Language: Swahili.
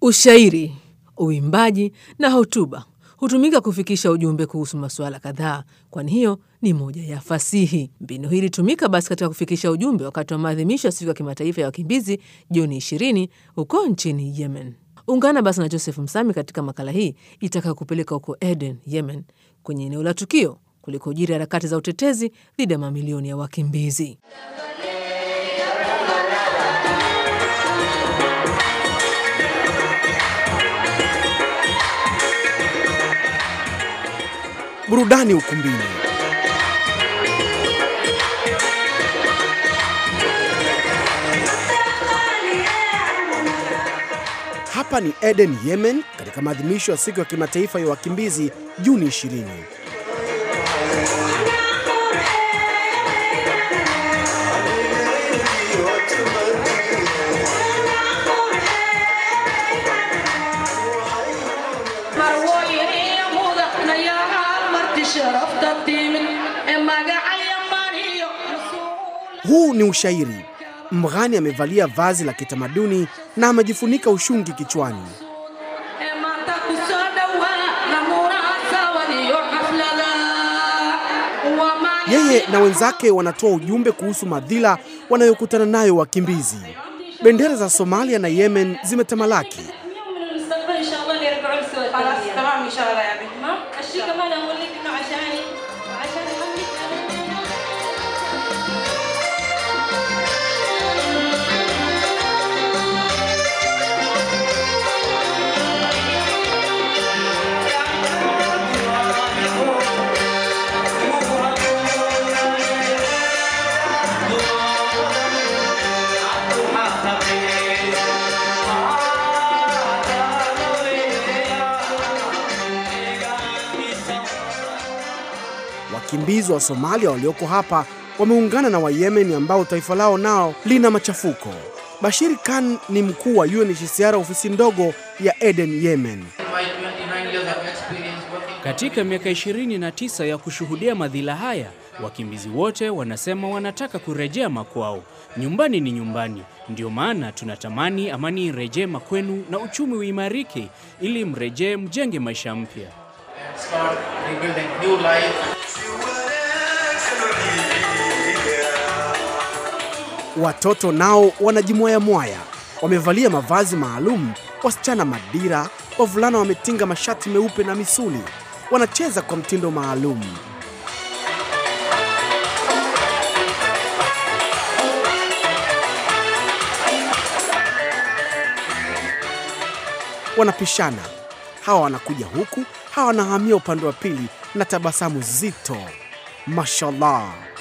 Ushairi, uimbaji na hotuba hutumika kufikisha ujumbe kuhusu masuala kadhaa, kwani hiyo ni moja ya fasihi. Mbinu hii ilitumika basi katika kufikisha ujumbe wakati wa maadhimisho ya siku ya kimataifa ya wakimbizi Juni 20 huko nchini Yemen. Ungana basi na Joseph Msami katika makala hii itaka kupeleka huko Eden, Yemen, kwenye eneo la tukio kulikojiri harakati za utetezi dhidi ya mamilioni ya wakimbizi. Burudani ukumbini. Hapa ni Eden, Yemen, katika maadhimisho ya siku ya kimataifa ya wakimbizi Juni 20. Huu ni ushairi. Mghani amevalia vazi la kitamaduni na amejifunika ushungi kichwani. Yeye na wenzake wanatoa ujumbe kuhusu madhila wanayokutana nayo wakimbizi. Bendera za Somalia na Yemen zimetamalaki. Wakimbizi wa Somalia walioko hapa wameungana na Wayemeni ambao taifa lao nao lina machafuko. Bashir Khan ni mkuu wa UNHCR ofisi ndogo ya Eden, Yemen. Katika miaka 29 ya kushuhudia madhila haya, wakimbizi wote wanasema wanataka kurejea makwao. Nyumbani ni nyumbani, ndio maana tunatamani amani irejee makwenu na uchumi uimarike, ili mrejee mjenge maisha mpya. Watoto nao wanajimwaya mwaya, wamevalia mavazi maalum, wasichana madira, wavulana wametinga mashati meupe na misuli, wanacheza kwa mtindo maalum. Wanapishana, hawa wanakuja huku, hawa wanahamia upande wa pili na tabasamu zito. Mashallah.